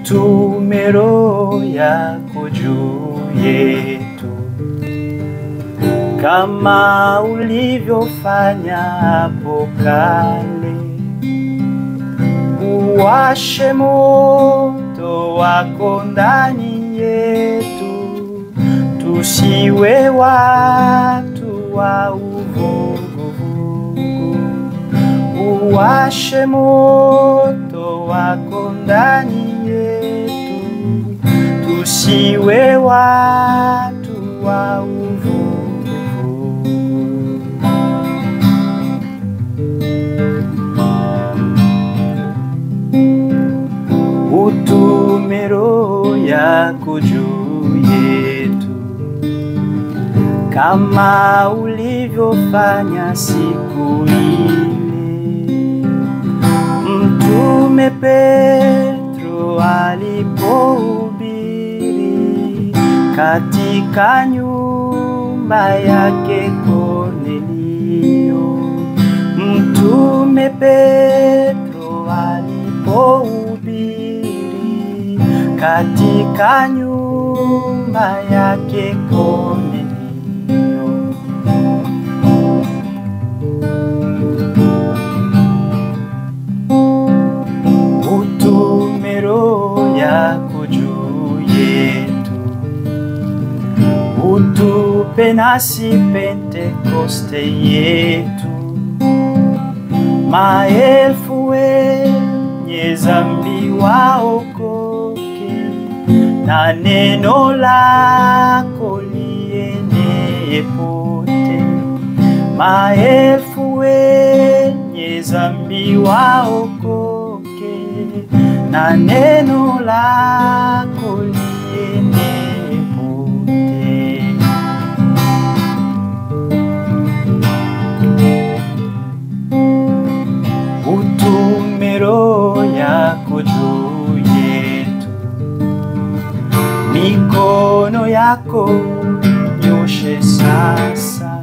utume Roho yako juu yetu kama ulivyofanya hapo kale, uwashe moto wako ndani yetu, tusiwe watu wa uvuguvugu. Uwashe moto wako ndani yetu, tusiwe watu wa uvuguvugu. Utume Roho yako juu yetu kama ulivyofanya siku ile. Mtume Petro alipohubiri katika nyumba yake Kornelio. Mtume Petro alipohubiri katika nyumba yake Kornelio. Utume Roho yako juu yetu, utupe nasi Pentekoste yetu, maelfu wenye dhambi waokoke, na neno lako lienee pote, maelfu wenye dhambi waokoke, na neno lako lienee pote. Utume Roho yako juu yetu, mikono yako nyoshe sasa,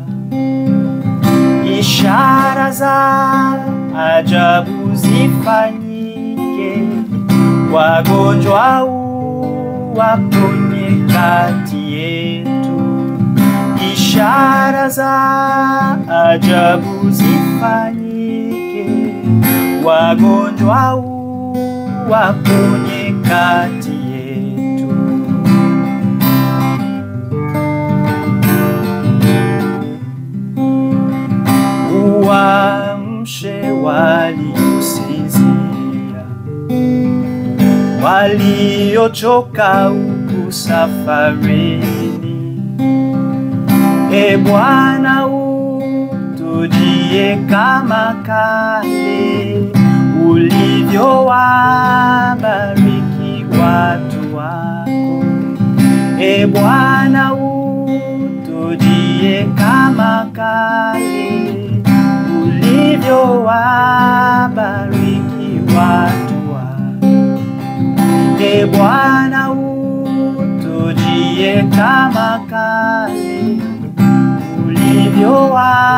ishara za ajabu zifanyike, wagonjwa uwaponye kati yetu, ishara za ajabu zifanyike, wagonjwa uwaponye kati yetu. Uamshe waliosinzia, waliochoka huku safarini. E Bwana, utujie kama kale ulivyowabariki watu wako. E Bwana, utujie kama kale ulivyowabariki watu wako. E Bwana, utujie kama kale ulivyowabariki